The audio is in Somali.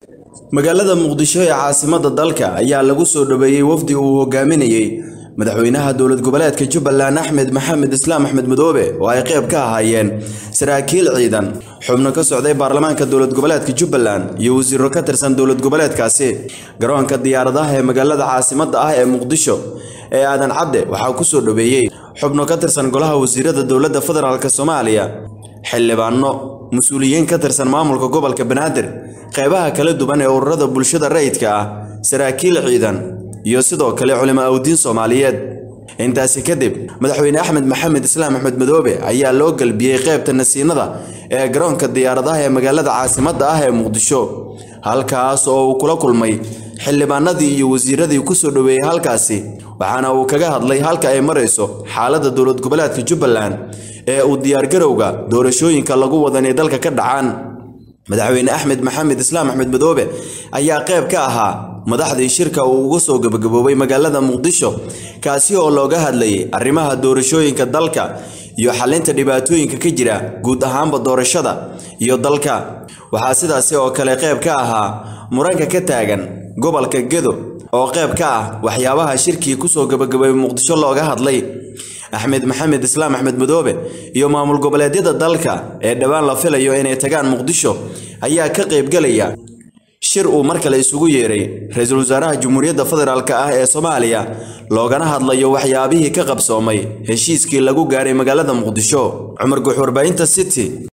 magaalada muqdisho ee caasimadda dalka ayaa lagu soo dhoweeyey wafdi uu hogaaminayey madaxweynaha dowlad goboleedka jubbaland axmed maxamed islaam axmed madoobe oo ay qayb ka ahaayeen saraakiil ciidan xubno ka socday baarlamaanka dowlad goboleedka jubbaland iyo wasiiro ka tirsan dowlad goboleedkaasi garoonka diyaaradaha ee magaalada caasimadda ah ee muqdisho ee aadan cadde waxaa ku soo dhoweeyey xubno ka tirsan golaha wasiirada dowladda federaalk soomaaliya xildhibaano mas-uuliyiin ka tirsan maamulka gobolka banaadir qaybaha kala duwan ee ururada bulshada rayidka ah saraakiil ciidan iyo sidoo kale culimo awdiin soomaaliyeed intaasi kadib madaxweyne axmed maxamed islaam axmed madoobe ayaa loo galbiyey qaybta nasiinada ee garoonka diyaaradaha ee magaalada caasimadda ah ee muqdisho halkaas oo uu kula kulmay xildhibaanadii iyo wasiiradii ku soo dhoweeyey halkaasi waxaana uu kaga hadlay halka ay marayso xaaladda dowlad goboleedka jubbaland ee uu diyaargarowga doorashooyinka lagu wada inay dalka ka dhacaan madaxweyne axmed maxamed islaam axmed madoobe ayaa qayb ka ahaa madaxdii shirka uu uga soo gebagaboobay magaalada muqdisho kaasi oo looga hadlayay arrimaha doorashooyinka dalka iyo xalinta dhibaatooyinka ka jira guud ahaanba doorashada iyo dalka waxaa sidaasi oo kale qayb ka ahaa muranka ka taagan gobolka gedo oo qayb ka ah waxyaabaha shirkii kusoo gebagaboobay muqdisho looga hadlay axmed maxamed islaam axmed madoobe iyo maamul goboleedyada dalka ee dhowaan la filayo inay tagaan muqdisho ayaa ka qaybgelaya shir uu mar kale isugu yeeray ra-iisul wasaaraha jamhuuriyadda federaalk ah ee soomaaliya loogana hadlayo waxyaabihii ka qabsoomay heshiiskii lagu gaaray magaalada muqdisho cumar guux warbaahinta city